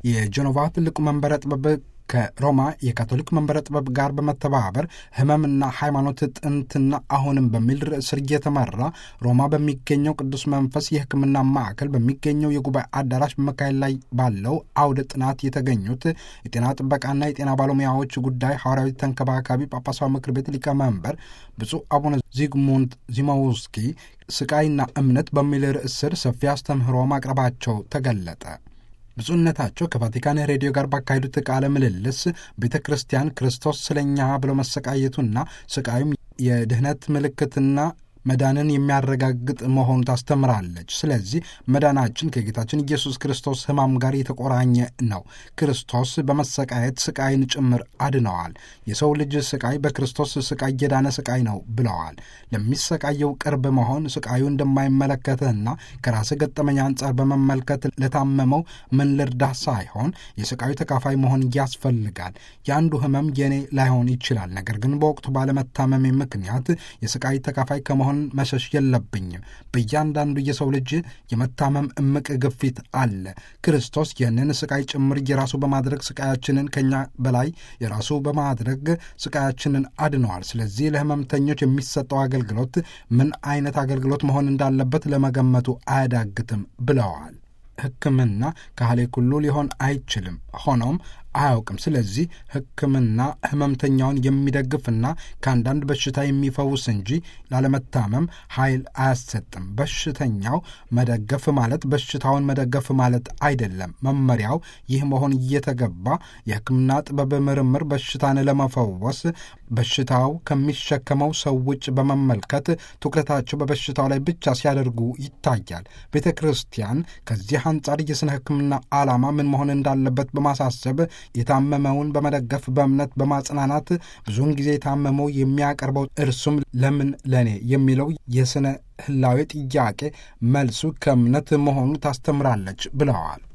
የጀኖቫ ትልቁ መንበረ ጥበብ ከሮማ የካቶሊክ መንበረ ጥበብ ጋር በመተባበር ሕመምና ሃይማኖት ጥንትና አሁንም በሚል ርዕስ ስር እየተመራ ሮማ በሚገኘው ቅዱስ መንፈስ የሕክምና ማዕከል በሚገኘው የጉባኤ አዳራሽ በመካሄድ ላይ ባለው አውደ ጥናት የተገኙት የጤና ጥበቃና የጤና ባለሙያዎች ጉዳይ ሐዋርያዊ ተንከባካቢ ጳጳሳዊ ምክር ቤት ሊቀመንበር ብፁዕ አቡነ ዚግሙንት ዚማውስኪ ስቃይና እምነት በሚል ርዕስ ስር ሰፊ አስተምህሮ ማቅረባቸው ተገለጠ። ብፁዕነታቸው ከቫቲካን ሬዲዮ ጋር ባካሄዱት ቃለ ምልልስ ቤተ ክርስቲያን ክርስቶስ ስለኛ ብሎ መሰቃየቱና ስቃዩም የድህነት ምልክትና መዳንን የሚያረጋግጥ መሆኑ ታስተምራለች። ስለዚህ መዳናችን ከጌታችን ኢየሱስ ክርስቶስ ሕማም ጋር የተቆራኘ ነው። ክርስቶስ በመሰቃየት ስቃይን ጭምር አድነዋል። የሰው ልጅ ስቃይ በክርስቶስ ስቃይ የዳነ ስቃይ ነው ብለዋል። ለሚሰቃየው ቅርብ መሆን ስቃዩ እንደማይመለከትህና ከራስህ ገጠመኝ አንጻር በመመልከት ለታመመው ምን ልርዳህ ሳይሆን የስቃዩ ተካፋይ መሆን ያስፈልጋል። የአንዱ ህመም የኔ ላይሆን ይችላል። ነገር ግን በወቅቱ ባለመታመሜ ምክንያት የስቃይ ተካፋይ ከመሆን መሸሽ የለብኝም። በእያንዳንዱ የሰው ልጅ የመታመም እምቅ ግፊት አለ። ክርስቶስ ይህንን ስቃይ ጭምር የራሱ በማድረግ ስቃያችንን ከኛ በላይ የራሱ በማድረግ ስቃያችንን አድነዋል። ስለዚህ ለህመምተኞች የሚሰጠው አገልግሎት ምን አይነት አገልግሎት መሆን እንዳለበት ለመገመቱ አያዳግትም ብለዋል። ሕክምና ካህሌ ኩሉ ሊሆን አይችልም። ሆኖም አያውቅም። ስለዚህ ሕክምና ህመምተኛውን የሚደግፍና ከአንዳንድ በሽታ የሚፈውስ እንጂ ላለመታመም ኃይል አያሰጥም። በሽተኛው መደገፍ ማለት በሽታውን መደገፍ ማለት አይደለም። መመሪያው ይህ መሆን እየተገባ የሕክምና ጥበብ ምርምር በሽታን ለመፈወስ በሽታው ከሚሸከመው ሰው ውጭ በመመልከት ትኩረታቸው በበሽታው ላይ ብቻ ሲያደርጉ ይታያል። ቤተ ክርስቲያን ከዚህ አንጻር የስነ ሕክምና ዓላማ ምን መሆን እንዳለበት በማሳሰብ የታመመውን በመደገፍ በእምነት በማጽናናት ብዙውን ጊዜ የታመመው የሚያቀርበው እርሱም ለምን ለኔ የሚለው የስነ ህላዌ ጥያቄ መልሱ ከእምነት መሆኑ ታስተምራለች ብለዋል።